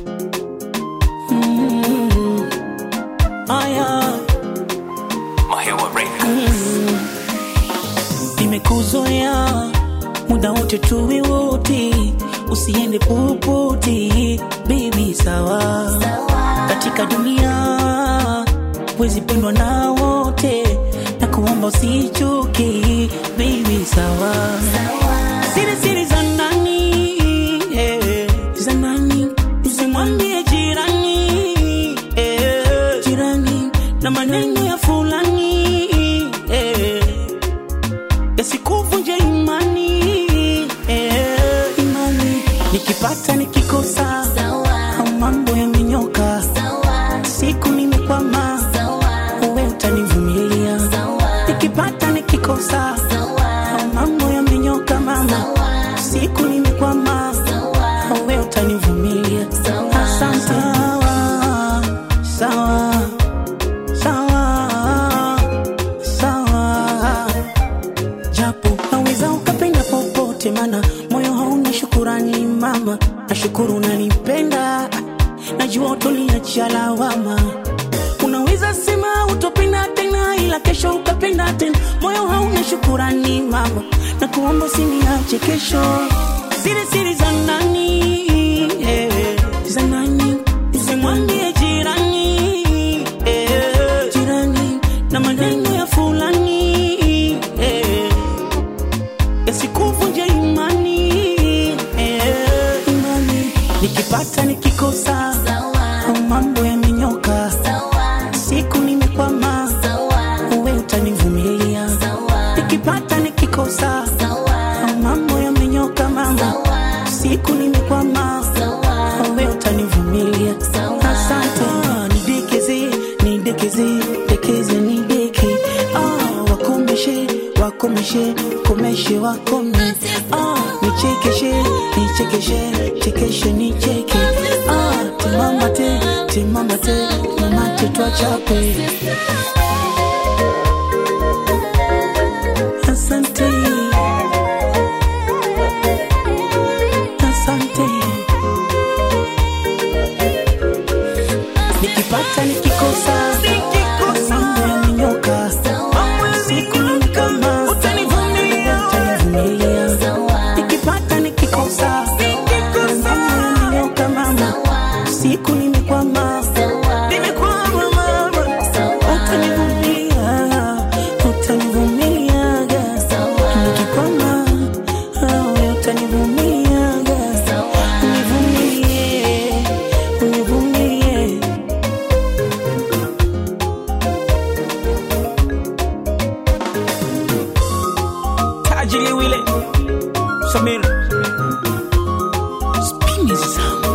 Mm. Aya, Mahewa Records. nimekuzoea muda wote tuwe wote, usiende popote baby, sawa katika dunia wezi pendwa na wote, na kuomba usichoke baby, sawa siri siri za nani eh, za nani usimwambie jirani eh, jirani na maneno ya fulani eh, yasikuvunje imani eh, imani nikipata nikikosa au mambo yamenyoka siku nimekwama uwe utanivumilia nikipata nikikosa au mambo yamenyoka mama siku nimekwama uwe utanivumilia asante sawa sawa sawa sawa japo naweza ukapenda popote, mana moyo hauna shukurani mama. Nashukuru unanipenda, najua utoliacha lawama. Unaweza sema utopenda tena, ila kesho ukapenda tena. Moyo hauna shukurani mama, na kuomba usiniache kesho. Siri siri za nani eh, za nani usimwambie jirani eh, jirani na maneno ya fulani eh, yasikuvunje imani eh, imani nikipata nikikosa au mambo yamenyoka siku nimekwama uwe utanivumilia nikipata nikikosa au mambo yamenyoka mama siku nimekwama uwe utanivumilia asante nidekeze nidekeze dekeze nideke ah, wakomeshe wakomeshe komeshe wakome ah, nichekeshe nichekeshe chekeshe nicheke ah, timamate timamate mamate twachape asante asante nikipata nikikosa mambo yamenyoka siku ni kama utanivumilia nikipata nikikosa mambo yamenyoka mama siku nimekwama nimekwama mama utanivumilia utanivumiliaga nikikwama awe utanivumiliaga univumilie univumilie tajili wile samir spini zangu